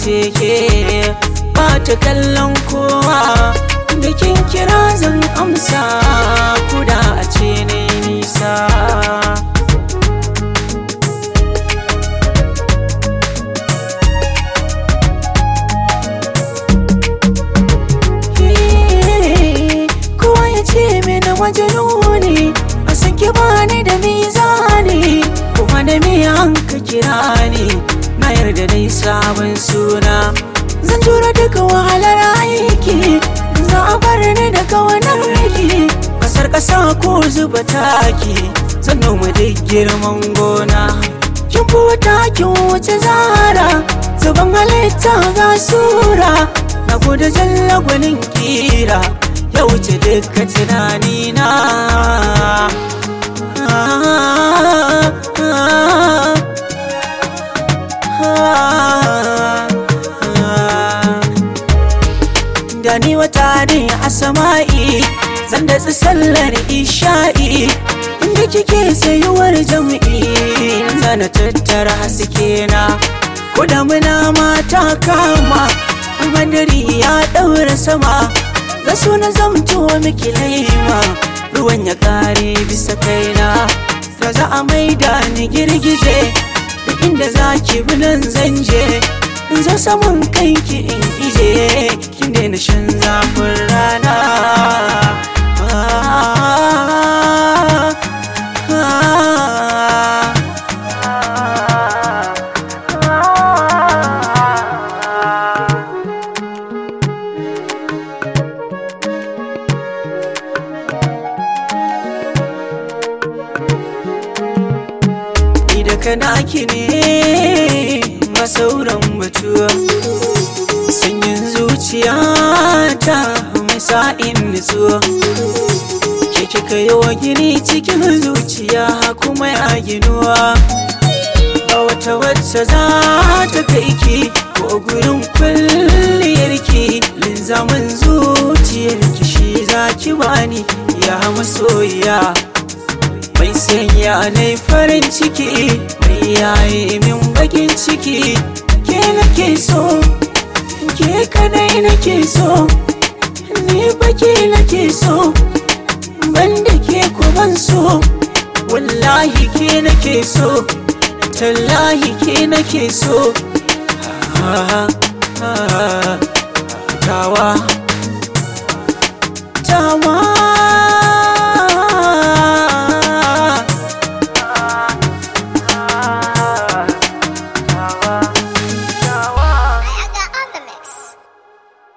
ce ke ba ta kallon kowa bikin kira zan amsa kuda a ce na nisa kowa ya ce mini majaluni a sake bani da mizani kuma da miyan ka kira ni na yarda dai sabon suna zan jura duka wahalar aiki za a bar ni da kawanar riki kasar kasa ko zuba taki zan noma duk girman gona kin futa kin wuce zara zuban halitta ga sura na gode jalla gwanin kira ya wuce duka tunanina da ni wata ne a sama'i zan da sallar isha'i inda kike sayuwar jam'i zana tattara haske na ko da muna mata kama madari ya ɗaura sama ga suna zamto miki laima ruwan ya kare bisa kaina da za a maida ni girgije duk inda za ki bi nan zan je in zo saman kanki in ije kin daina shan zafin rana ni da kana ki ne masauran batuwa sanyin zuciya ta mai sa'in nutsuwa ke kika yi wa gini cikin zuciya kuma ya ginuwa ba wata wacce za ta kai ki ko gurin kwalliyarki linzamin zuciyarki shi za ki bani ya masoyiya mai sanya na farin ciki mai yaye min bakin ciki ke nake so ke kadai nake so ni baki nake so banda ke ban so wallahi ke nake so tallahi ke nake so Ah, ah, ah, tawa tawa